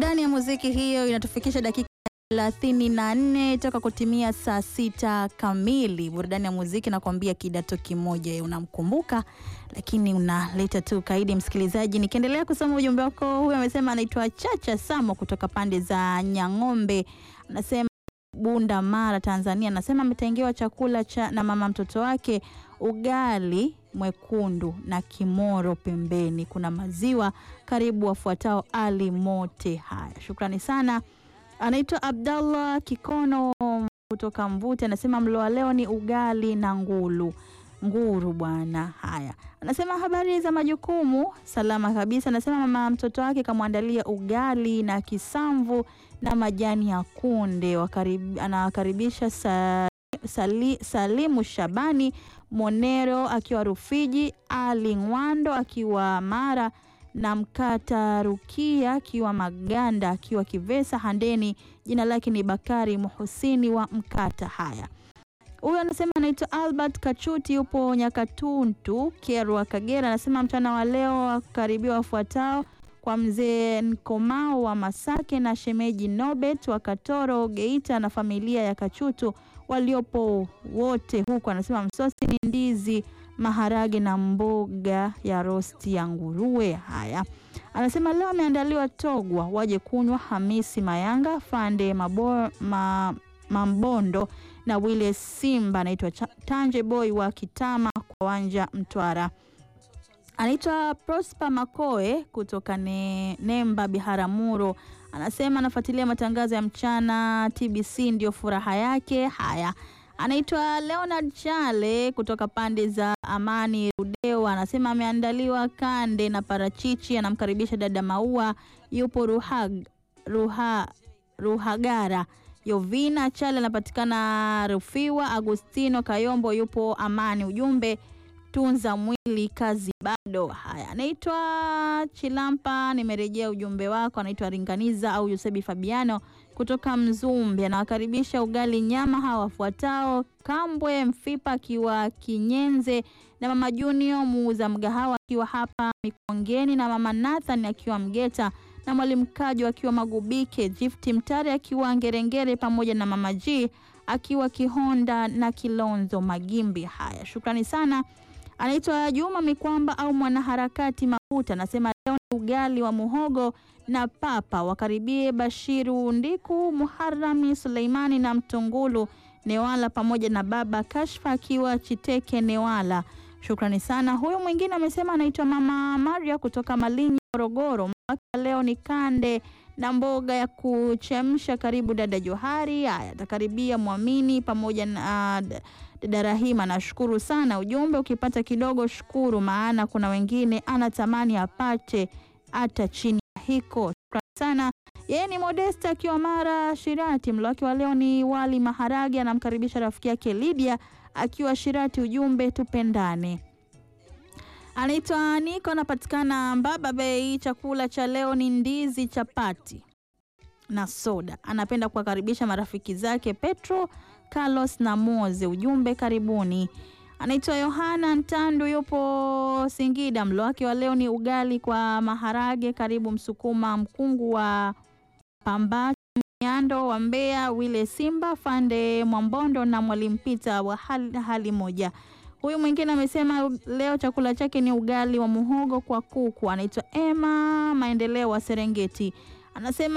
Burudani ya muziki hiyo inatufikisha dakika thelathini na nne toka kutimia saa sita kamili. Burudani ya muziki nakwambia kidato kimoja, unamkumbuka lakini unaleta tu kaidi msikilizaji. Nikiendelea kusoma ujumbe wako, huyu amesema anaitwa Chacha Samo kutoka pande za Nyang'ombe, anasema Bunda Mara, Tanzania. Anasema ametengewa chakula cha na mama mtoto wake, ugali mwekundu na kimoro pembeni, kuna maziwa. Karibu wafuatao Ali Mote. Haya, shukrani sana. Anaitwa Abdallah Kikono kutoka Mvute, anasema mlo wa leo ni ugali na ngulu nguru bwana. Haya, anasema habari za majukumu, salama kabisa. Anasema mama mtoto wake kamwandalia ugali na kisamvu na majani ya kunde. Wakarib, anawakaribisha sa, sali, Salimu Shabani Monero akiwa Rufiji, Ali Ngwando akiwa Mara na Mkata Rukia akiwa Maganda akiwa Kivesa Handeni. Jina lake ni Bakari Muhusini wa Mkata. Haya, huyu anasema anaitwa Albert Kachuti, yupo Nyakatuntu, Kerwa, Kagera. Anasema mchana wa leo wakaribia wafuatao kwa mzee Nkomao wa Masake na shemeji Nobet wa Katoro Geita na familia ya Kachutu waliopo wote huku. Anasema msosi ni ndizi, maharage na mboga ya rosti ya nguruwe. Haya, anasema leo ameandaliwa togwa, waje kunywa. Hamisi Mayanga Fande Mabo, ma, Mambondo na Wile Simba. Anaitwa Tanje Boy wa Kitama kwa Wanja Mtwara. Anaitwa Prosper Makoe kutoka ne, Nemba Biharamulo. Anasema anafuatilia matangazo ya mchana TBC ndio furaha yake. Haya, anaitwa Leonard Chale kutoka pande za Amani Rudeo. Anasema ameandaliwa kande na parachichi. Anamkaribisha dada Maua, yupo Ruhag, Ruha, Ruhagara. Yovina Chale anapatikana Rufiwa. Agustino Kayombo yupo Amani. Ujumbe tunza mwili kazi bado. Haya, anaitwa Chilampa, nimerejea ujumbe wako. Anaitwa Ringaniza au Yusebi Fabiano kutoka Mzumbe, anawakaribisha ugali nyama hawa wafuatao: Kambwe Mfipa akiwa Kinyenze na mama Junior muuza mgahawa akiwa hapa Mikongeni na mama Nathan akiwa Mgeta na mwalimu Kajo akiwa Magubike, Gifti Mtare akiwa Ngerengere pamoja na mama G akiwa Kihonda na Kilonzo Magimbi. Haya, shukrani sana. Anaitwa Juma Mikwamba au mwanaharakati Mahuta, anasema leo ni ugali wa muhogo na papa. Wakaribie Bashiru Ndiku, Muharami Suleimani na Mtungulu Newala pamoja na baba Kashfa akiwa Chiteke Newala. Shukrani sana. Huyu mwingine amesema anaitwa mama Maria kutoka Malinyi, Morogoro. Leo ni kande na mboga ya kuchemsha. Karibu dada Johari. Haya, atakaribia Mwamini pamoja na uh, dada Rahima. Nashukuru sana ujumbe. Ukipata kidogo shukuru, maana kuna wengine anatamani apate hata chini ya hiko. Shukrani sana. Yeye ni Modesta akiwa Mara Shirati. Mlo wake wa leo ni wali maharage. Anamkaribisha rafiki yake Lydia akiwa Shirati. Ujumbe tupendane. Anaitwa Niko, anapatikana Mbaba Bay. Chakula cha leo ni ndizi, chapati na soda. Anapenda kuwakaribisha marafiki zake Petro, Carlos na Moze. Ujumbe karibuni. Anaitwa Yohana Ntandu, yupo Singida. Mlo wake wa leo ni ugali kwa maharage. Karibu Msukuma mkungu wa Pambacho Nyando wa Mbeya, Wile Simba Fande Mwambondo na Mwalimu Pita wa hali, hali moja. Huyu mwingine amesema leo chakula chake ni ugali wa muhogo kwa kuku. Anaitwa Emma Maendeleo wa Serengeti. Anasema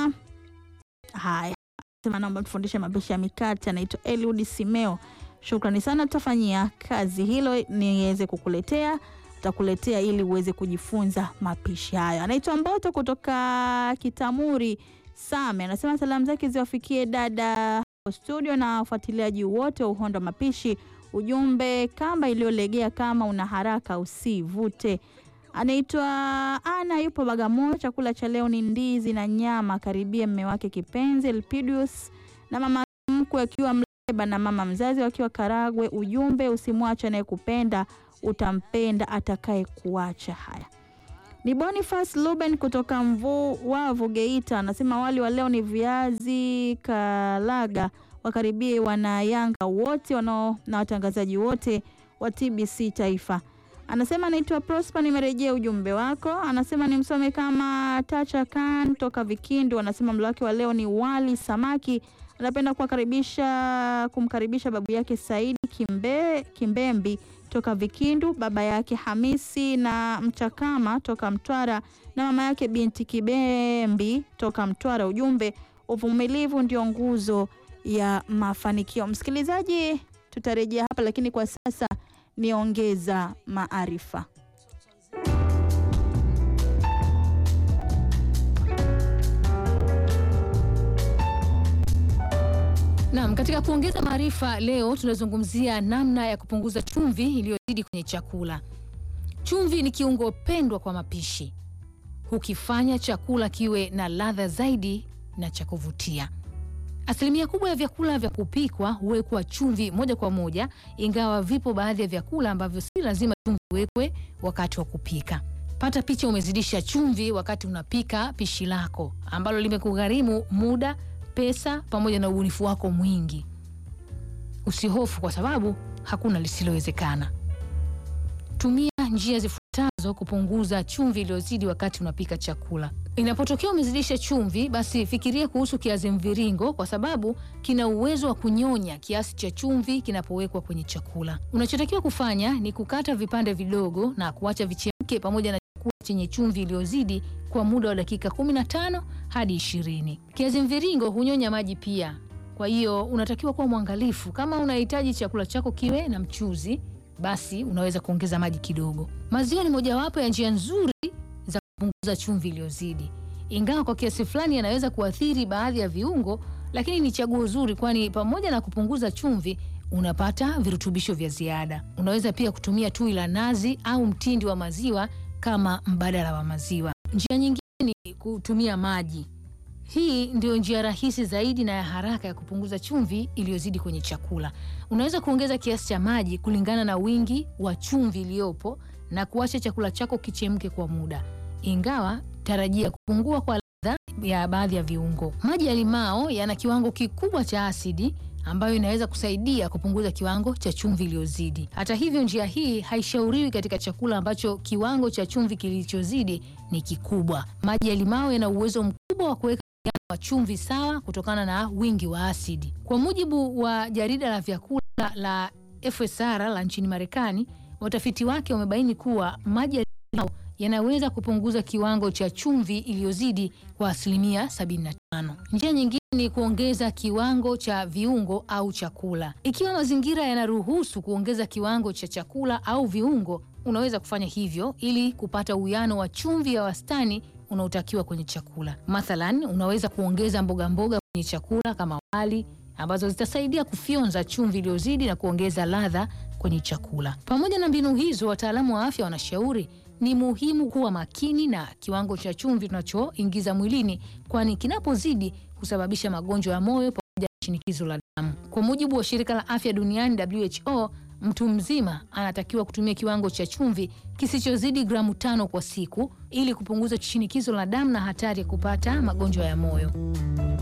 haya, anasema naomba tufundishe mapishi ya mikate. Anaitwa Eliud Simeo. Shukrani sana, tutafanyia kazi hilo niweze kukuletea, tutakuletea ili uweze kujifunza mapishi hayo. Anaitwa Mboto kutoka Kitamuri Same. Anasema salamu zake ziwafikie dada studio na wafuatiliaji wote wa Uhondo wa Mapishi. Ujumbe, kamba iliyolegea kama una haraka usivute. Anaitwa Ana, yupo Bagamoyo. Chakula cha leo ni ndizi na nyama. Karibia mme wake kipenzi Elpidius na mama mkwe akiwa Mleba na mama mzazi wakiwa Karagwe. Ujumbe, usimwache anayekupenda utampenda atakaye kuacha. Haya, ni Boniface Luben kutoka Mvu Wavu Geita, anasema wali wa leo ni viazi kalaga wakaribie wana Yanga wote wanao na watangazaji wote wa TBC Taifa. Anasema anaitwa Prosper, nimerejea ujumbe wako. Anasema nimsome kama Tacha Khan toka Vikindu. Anasema mlo wake wa leo ni wali samaki. Anapenda kuwakaribisha kumkaribisha babu yake Saidi Kimbe, Kimbembi toka Vikindu, baba yake Hamisi na Mchakama toka Mtwara na mama yake binti Kibembi toka Mtwara. Ujumbe, uvumilivu ndio nguzo ya mafanikio. Msikilizaji, tutarejea hapa, lakini kwa sasa niongeza maarifa. Naam, katika kuongeza maarifa leo tunazungumzia namna ya kupunguza chumvi iliyozidi kwenye chakula. Chumvi ni kiungo pendwa kwa mapishi, hukifanya chakula kiwe na ladha zaidi na cha kuvutia. Asilimia kubwa ya vyakula vya kupikwa huwekwa chumvi moja kwa moja, ingawa vipo baadhi ya vyakula ambavyo si lazima chumvi iwekwe wakati wa kupika. Pata picha, umezidisha chumvi wakati unapika pishi lako ambalo limekugharimu muda, pesa pamoja na ubunifu wako mwingi. Usihofu kwa sababu hakuna lisilowezekana. Tumia njia zifuatazo kupunguza chumvi iliyozidi wakati unapika chakula. Inapotokea umezidisha chumvi, basi fikiria kuhusu kiazi mviringo, kwa sababu kina uwezo wa kunyonya kiasi cha chumvi kinapowekwa kwenye chakula. Unachotakiwa kufanya ni kukata vipande vidogo na kuacha vichemke pamoja na chakula chenye chumvi iliyozidi kwa muda wa dakika 15 hadi 20. Kiazi mviringo hunyonya maji pia, kwa hiyo unatakiwa kuwa mwangalifu. Kama unahitaji chakula chako kiwe na mchuzi, basi unaweza kuongeza maji kidogo. Maziwa ni mojawapo ya njia nzuri za kupunguza chumvi iliyozidi, ingawa kwa kiasi fulani yanaweza kuathiri baadhi ya viungo, lakini ni chaguo zuri, kwani pamoja na kupunguza chumvi unapata virutubisho vya ziada. Unaweza pia kutumia tui la nazi au mtindi wa maziwa kama mbadala wa maziwa. Njia nyingine ni kutumia maji. Hii ndio njia rahisi zaidi na ya haraka ya kupunguza chumvi iliyozidi kwenye chakula. Unaweza kuongeza kiasi cha maji kulingana na wingi wa chumvi iliyopo na kuacha chakula chako kichemke kwa muda, ingawa tarajia kupungua kwa ladha ya baadhi ya viungo. Maji ya limao yana kiwango kikubwa cha asidi ambayo inaweza kusaidia kupunguza kiwango cha chumvi iliyozidi. Hata hivyo, njia hii haishauriwi katika chakula ambacho kiwango cha chumvi kilichozidi ni kikubwa. Maji ya limao yana uwezo mkubwa wa kuweka wa chumvi sawa kutokana na wingi wa asidi. Kwa mujibu wa jarida la vyakula la FSR la nchini Marekani, watafiti wake wamebaini kuwa maji ya limao yanaweza kupunguza kiwango cha chumvi iliyozidi kwa asilimia 75. Njia nyingine ni kuongeza kiwango cha viungo au chakula. Ikiwa mazingira yanaruhusu kuongeza kiwango cha chakula au viungo, unaweza kufanya hivyo ili kupata uwiano wa chumvi ya wastani unaotakiwa kwenye chakula. Mathalan, unaweza kuongeza mboga mboga kwenye chakula kama wali ambazo zitasaidia kufyonza chumvi iliyozidi na kuongeza ladha kwenye chakula. Pamoja na mbinu hizo, wataalamu wa afya wanashauri ni muhimu kuwa makini na kiwango cha chumvi tunachoingiza mwilini, kwani kinapozidi husababisha magonjwa ya moyo pamoja na shinikizo la damu. Kwa mujibu wa shirika la afya duniani WHO, mtu mzima anatakiwa kutumia kiwango cha chumvi kisichozidi gramu tano kwa siku ili kupunguza shinikizo la damu na hatari ya kupata magonjwa ya moyo.